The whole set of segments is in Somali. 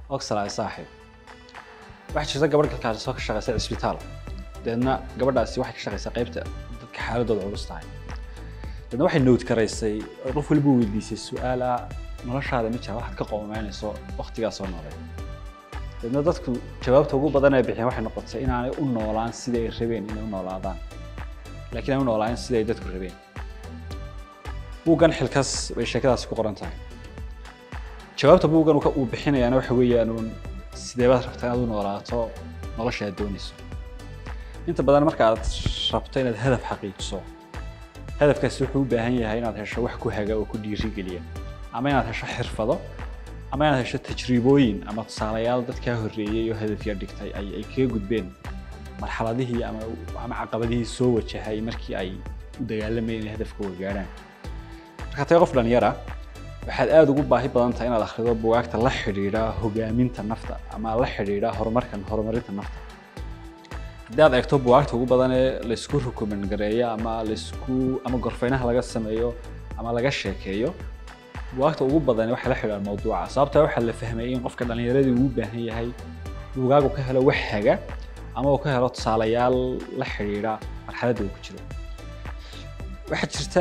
oxalay saaxiib waxaa jirta gabadh kalkaasoo ka shaqeysa cisbitaal deedna gabadhaasi waxay ka shaqeysaa qaybta dadka xaaladooda culus tahay deedna waxay nood karaysay oo qof waliba weydiisay su-aala noloshaada ma jira waxaad ka qoomaynayso waqtigaas soo noolay deedna dadku jawaabta ugu badan ee bixiyeen waxay noqotay inaanay u noolaan sidai ay rabeen inay u noolaadaan laakiin ay u noolaan sidai ay dadku rabeen buuggan xilkas bay sheekadaasi ku qoran tahay jawaabta buuggan uu bixinayaana waxa weeyaan uun sideebaad rabtaa inaad u noolaato nolosha aad doonayso inta badan marka aad rabto inaad hadaf xaqiijiso hadafkaasi wuxuu u baahan yahay inaad hesho wax ku haga oo ku dhiirigeliya ama inaad hesho xirfado ama inaad hesho tajriibooyin ama tusaalayaal dad kaa horreeyey oo hadafya dhigtay ay ay kaga gudbeen marxaladihii ama ama caqabadihii soo wajahay markii ay u dagaalamayeen inay hadafkooga gaadhaan marka tahay qof dhalinyara waxaad aada ugu baahi badan tahay inaad akhrido bugaagta la xidhiidha hogaaminta nafta ama la xidhiidha horumarkan horumarinta nafta haddii aad eegto bugaagta ugu badan ee laysku rukuman gareeyo ama laysku ama gorfeynaha laga sameeyo ama laga sheekeeyo bugaagta ugu badan waxay la xidhiidhaan mawduuca sababtaa waxaa la fahmayay in qofka dhallinyaradii uu u baahan yahay bugaagu ka helo wax haga ama uu ka helo tusaalayaal la xidhiidha marxaladda uu ku jiro waxaa jirta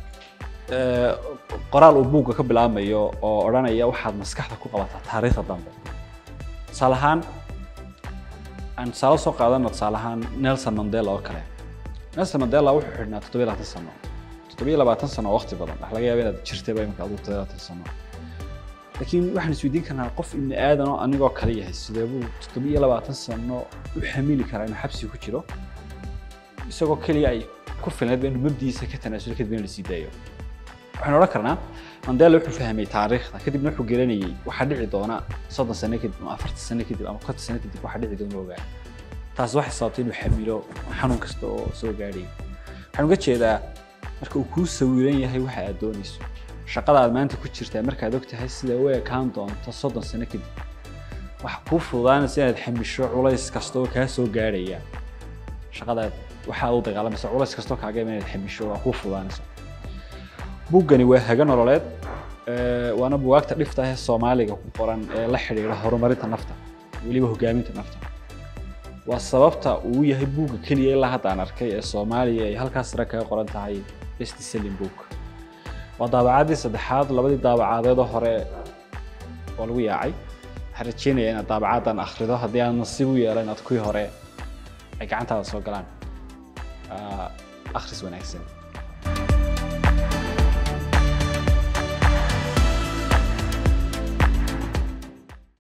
qoraal uu buugga ka bilaabmayo oo odhanaya waxaad maskaxda ku qabataa taariikhda dambe tusaale ahaan aan tusaale soo qaadano tusaale ahaan nelson mandela oo kale nelson mandela wuxuu xidhnaa toddobiyo labaatan sano toddobiyo labaatan sano oo waqti badan waxa laga yaaba inaad jirtayba imika adigu toddobiyo labaatan sano laakiin waxaan isweydiin karnaa qof ibni aadan oo anigoo kale yahay sidee buu toddobiyo labaatan sano u xamili karaa inuu xabsi ku jiro isagoo keliya ay ku filnaydba inuu mabdiisa ka tanaasulo kadib in la sii daayo waxaan odhan karnaa mandela wuxuu fahmay taariikhda kadibna wuxuu gelinayay waxaa dhici doona soddon sano kadib ama afartan sano kadib ama konton sano kadib waxaa dhici doona ogaa taas waxay sababtay inuu xamilo xanuun kasta oo soo gaadhay waxaan uga jeedaa marka uu kuu sawiran yahay waxa aad doonayso shaqada aad maanta ku jirtaa markaad og tahay sida u ekaan doonto soddon sano kadib waxa kuu fududaanaysa inaad xamisho culays kasta oo kaa soo gaadhaya shaqadaad waxaa u dagaalamaysa culays kastoo kaaga ima inaad xamisho waa kuu fududaanaysa buuggani waa haga nololeed waana bugaagta dhifta ah ee soomaaliga ku qoran ee la xidhiidha horumarinta nafta weliba hogaaminta nafta waa sababta uu yahay buugga keliya ilaa hadda aan arkay ee soomaaliya ay halkaas sare kaga qoran tahay best selling book waa daabacaadii saddexaad labadii daabacadeedoo hore oo lagu yaacay waxaan rajeynaya inaad daabacaadan akhrido haddii aan nasiib u yeelo inaad kuwii hore ay gacantaada soo galaan akhris wanaagsan